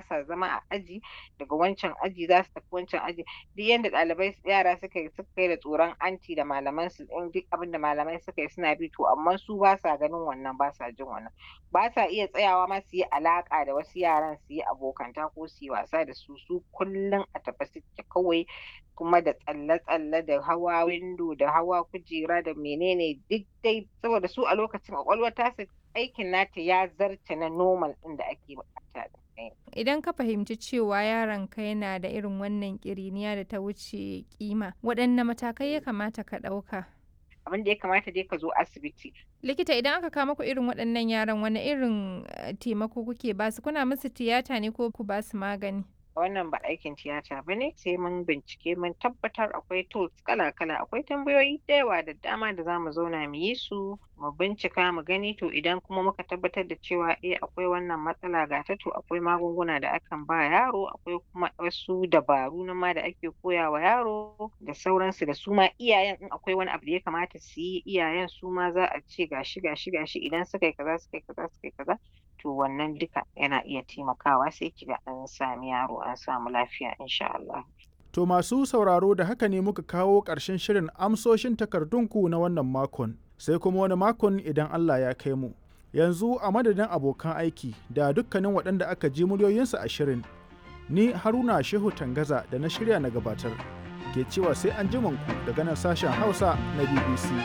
sa zama a aji daga wancan aji za su tafi wancan aji duk yanda ɗalibai yara suka yi suka kai da tsoron anti da malaman su in duk abin da malamai suka yi suna bi to amma su ba sa ganin wannan ba sa jin wannan ba sa iya tsayawa ma su yi alaƙa da wasu yaran su yi abokanta ko su yi wasa da su su kullum a tafe suke kawai kuma da tsalle-tsalle da hawa windo da hawa kujera da menene duk dai saboda su a lokacin ƙwaƙwalwar tasu aikin nata ya zarce na normal ɗin da ake buƙata Idan ka fahimci cewa yaronka yana da irin wannan ƙiriniya da ta wuce kima, waɗanne matakai ya kamata ka ɗauka? abin da ya kamata dai ka zo asibiti Likita idan aka kama ku irin waɗannan yaran wani irin eh, taimako kuke basu kuna musu tiyata ne ko ku basu magani? wannan ba aikin tiyata ba ne sai mun bincike mun tabbatar akwai tools kala-kala akwai tambayoyi da yawa da dama da zamu zauna mu yi su mu bincika mu gani to idan kuma muka tabbatar da cewa eh akwai wannan matsala ga ta to akwai magunguna da akan ba yaro akwai kuma wasu dabaru na ma da ake koya wa yaro da sauransu da su ma iyayen in akwai wani abu da ya kamata su yi iyayen su ma za a ce gashi gashi gashi idan suka yi kaza suka yi kaza suka yi kaza to wannan duka yana iya taimakawa sai kiga an sami yaro an samu lafiya insha Allah. To masu sauraro da haka ne muka kawo ƙarshen shirin amsoshin takardunku na wannan makon, sai kuma wani makon idan Allah ya kai mu. Yanzu a madadin abokan aiki da dukkanin waɗanda aka ji muryoyinsu a shirin, ni Haruna Shehu Tangaza da na shirya na gabatar, ke cewa sai an ku daga nan sashen Hausa na BBC.